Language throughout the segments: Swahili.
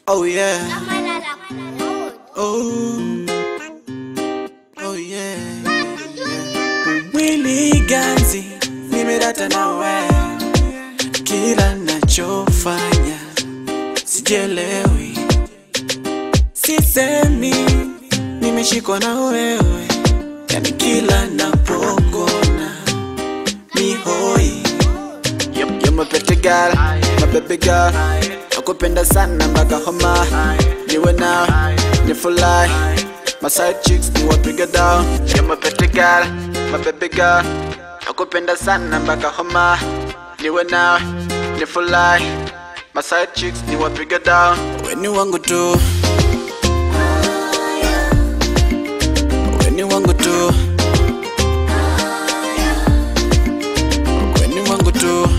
Oh yeah. Oh. Oh yeah. Mwili ganzi nimedata na wewe, kila nachofanya sijelewi, sisemi nimeshikwa na wewe, yani kila napokona ni hoi. You're my pretty girl, my baby girl Nakupenda sana mpaka homa Niwe na, ni fly My side chicks ni wapiga down You're my pretty girl, my baby girl Nakupenda sana mpaka homa Niwe na, ni fly My side chicks ni wapiga down Weni wangu tu Weni wangu tu Weni wangu tu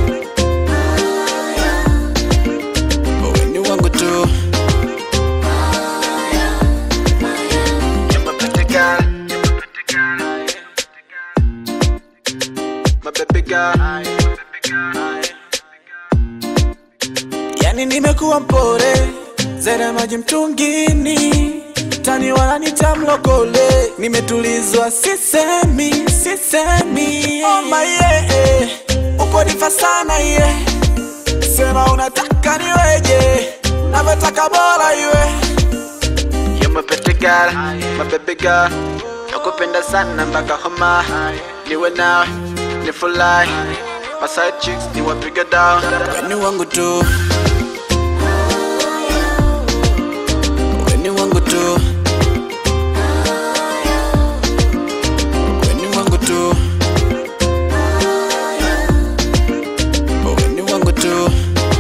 Weni wangu tu You're my pretty girl My baby girl Yani nimekuwa mpore Zera maji mtungini Tani wananita mlokole Nimetulizwa sisemi, sisemi Oh my yeah Uko nifa sana yeah Sema unataka niweje Navyotaka bora iwe You're my pretty girl, my baby girl Nakupenda sana mpaka homa Niwe nawe, ni fly My side chicks ni wapiga down Weni wangu tu Weni wangu tu Weni wangu tu Weni wangu tu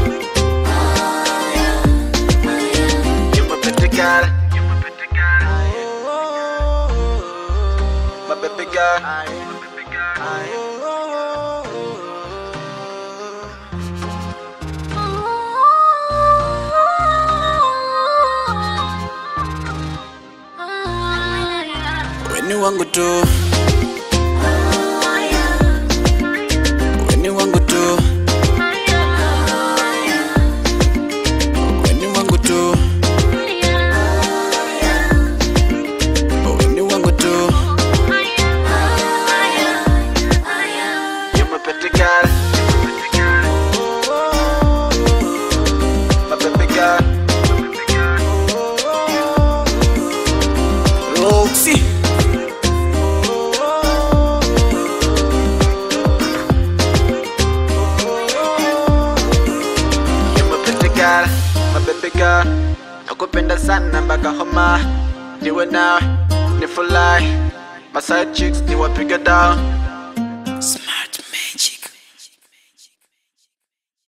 You're my pretty girl My baby girl Weni wangu tu Weni wangu tu Weni wangu tu Weni wangu tu You're my pretty girl My baby girl Roxy You're my pretty girl, my baby girl Nakupenda sana mpaka homa Niwe nawe, ni fly My side chicks ni wapiga down